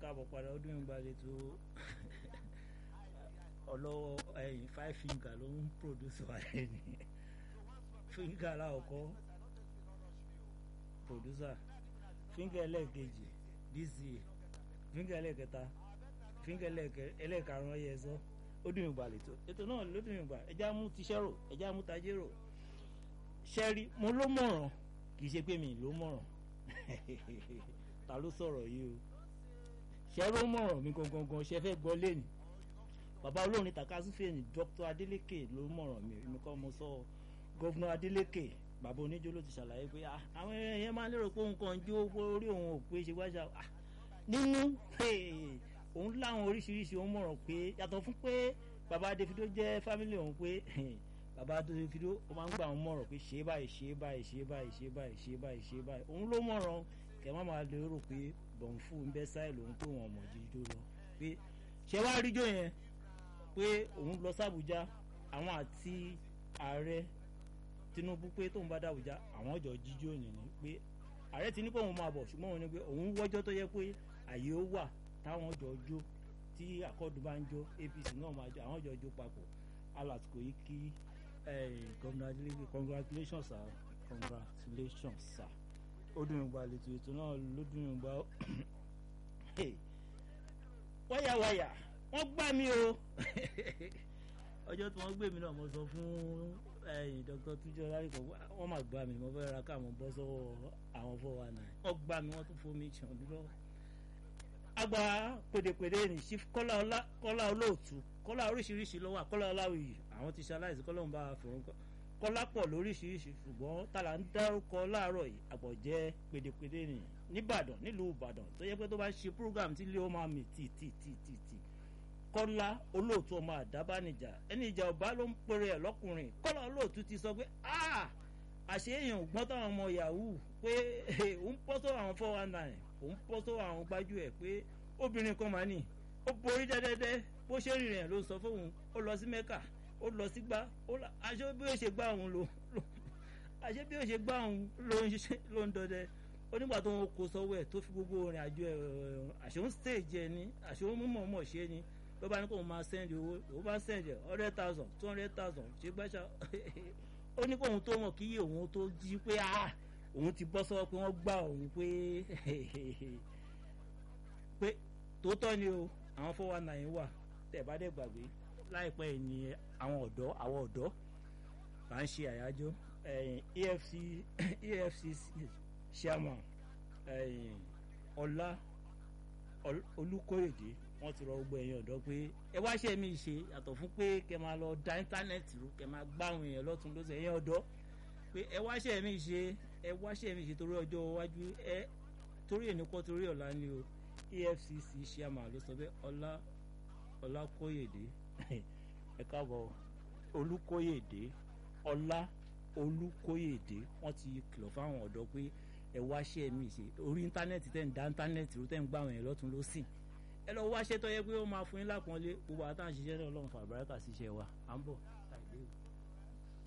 káàbọ̀ padà ọdún ìgbàlẹ̀ tó ọlọ́wọ́ ẹ̀yìn five finger ló ń produce wa lẹ́ni finger aláwọ̀kọ́ producer finger ẹlẹ́ẹ̀kejì dca finger ẹlẹ́ẹ̀kẹta finger ẹlẹ́ẹ̀karùn-ún ẹ̀yẹ ẹ̀sọ́ ọdún ìgbàlẹ̀ tó ètò náà lọ́dún ìgbà ẹja mú tiṣẹ́rò ẹja mú tajérò ṣẹ́rí mo ló mọ̀ràn kì í ṣe pé mi ló mọ̀ràn ta ló sọ̀rọ̀ yìí o ṣẹ́rọ mọ̀ràn mi gangan ṣe fẹ́ gbọ́ lẹ́nu bàbá olórin takasúfè ní Dr. Adeleke ló mọ̀ràn mi èmi kọ́ mo sọ gọ́vnà Adeleke bàbá oníjó ló ti ṣàlàyé pé àwọn èèyàn máa ń lérò pé òun kàn jó orí òun ò pé ṣe wáṣà nínú òun láwọn oríṣiríṣi òun mọ̀ràn pé yàtọ̀ fún pé bàbá Davido jẹ́ fámìlì òun pé bàbá Davido ó máa ń gbà òun mọ̀ràn pé ṣe báyìí ṣe báyìí ṣe báyìí ṣe báyìí ṣe báyìí ṣe báyìí òun ló mọ̀ràn kẹ má máa lérò pé bọ̀ǹfù ń bẹ́ sáì lòun pé wọn mọ̀ jíjó lọ pé ṣé wàá ríjó yẹn pé òun lọ sàbújá àwọn àti ààrẹ Tinubu pé tóun bá dàbújá àwọn jọ jíjó nìyí pé ààrẹ ti ní pé òun máa bọ̀ ṣùgbọ́n òun ní pé òun wọ́jọ́ tó yẹ pé àyè ó wà táwọn jọ jó tí àkọ́dù bá ń jó APC náà máa jó àwọn jọ jó papọ̀ alàtìkò yìí kí congratulations sir congratulations sir ọdún ìgbà lètò ètò náà lọ́dún ìgbà wáyàwáyà wọ́n gbá mi o ọjọ́ tí wọ́n gbé mi náà mo sọ fún Dr. Túnjọ lárìkọ wọ́n máa gbá mi mo fẹ́ ra káwọn bọ́ sọ́wọ́ àwọn four one nine wọ́n gbá mi wọ́n tún fún mi ṣàn dúró agba pèdèpèdè ní chief kọ́lá olóòtú kọ́lá oríṣiríṣi lọ́wọ́ àkọ́lá ọláwìyí àwọn ti ṣaláìsí kọ́lá ń bá a fòrò kọ́ kọ́lá pọ̀ lóríṣiríṣi ṣùgbọ́n tàlà ń dárúkọ láàárọ̀ yìí àpọ̀jẹ́ pèdèpèdè ní nìbàdàn nílùú ìbàdàn tó yẹ pé tó bá ṣe program tí ilé ó máa mì tì tì tì tì tì kọ́lá olóòtú ọmọ àdábánijà ẹni ìjà ọba ló ń pèrè ẹ̀ lọ́kùnrin kọ́lá olóòtú ti sọ pé àṣé èèyàn ò gbọ́n táwọn ọmọ yahoo pé òun pọ́ tó àwọn four one nine òun pọ́ tó àwọn gbájú ẹ̀ pé obìnrin kan máa nì ó borí dẹ́dẹ́dẹ́ bó ṣe rìnrìn ẹ̀ ló sọ fóun ó lọ sí mẹ́kà ó lọ sí gbá àṣé bí ó ṣe gbá òun ló àṣé bí ó ṣe gbá òun ló ń ṣiṣẹ́ ló ń dọdẹ onígbà tó ń kó sọ́wọ́ ẹ̀ tó fi gbogbo orin àjọ ẹ̀ àṣé ń stage ẹ̀ ní àṣé ń mọ̀ mọ̀ ṣe ni ló bá ní kó máa send owó ó bá send ẹ̀ hundred thousand two hundred thousand ṣe gbáṣà ó ní kó òun tó mọ̀ kí òun tó jí pé òun ti bọ́ sọ́wọ́ pé wọ́n gbá òun pé pé tòótọ́ ni o àwọn four one nine wà tẹ̀ bá dẹ̀ gbàgbé láìpẹ́ yìí ni àwọn ọ̀dọ́ àwọn ọ̀dọ́ bá ń ṣe àyájọ́ EFC EFCC chairman ọlá olùkóyèdè wọ́n ti rọ gbogbo ẹ̀yin ọ̀dọ́ pé ẹ wá ṣe mí ṣe yàtọ̀ fún pé kẹ máa lọ da íńtánẹ́ẹ̀tì rú kẹ máa gbá àwọn èèyàn lọ́tún lọ́sẹ̀ ẹ̀yin ọ̀dọ́ pé ẹ wá ṣe mí ṣe ẹ wá ṣe mí ṣe torí ọjọ́ iwájú ẹ torí ènìkọ́ torí ọ̀la ni o EFCC chairman ló sọ bẹ́ẹ̀ ọlá ọlákóyèdè ẹ káàbọ̀ olùkóyèdè ọlá olùkóyèdè wọ́n ti kìlọ̀ fáwọn ọ̀dọ́ pé ẹ wáṣẹ́ mi ṣe orí íńtánẹ́ẹ̀tì tẹ́ ń da íńtánẹ́ẹ̀tì rú tẹ́ ń gbá àwọn èèyàn lọ́tún lọ́sìn ẹ lọ wáṣẹ́ tó yẹ pé ó máa fún yín lápọ́nlé gbogbo àtàwọn ṣiṣẹ́ náà lọ́n fà àbárákà síṣẹ́ wa à ń bọ̀.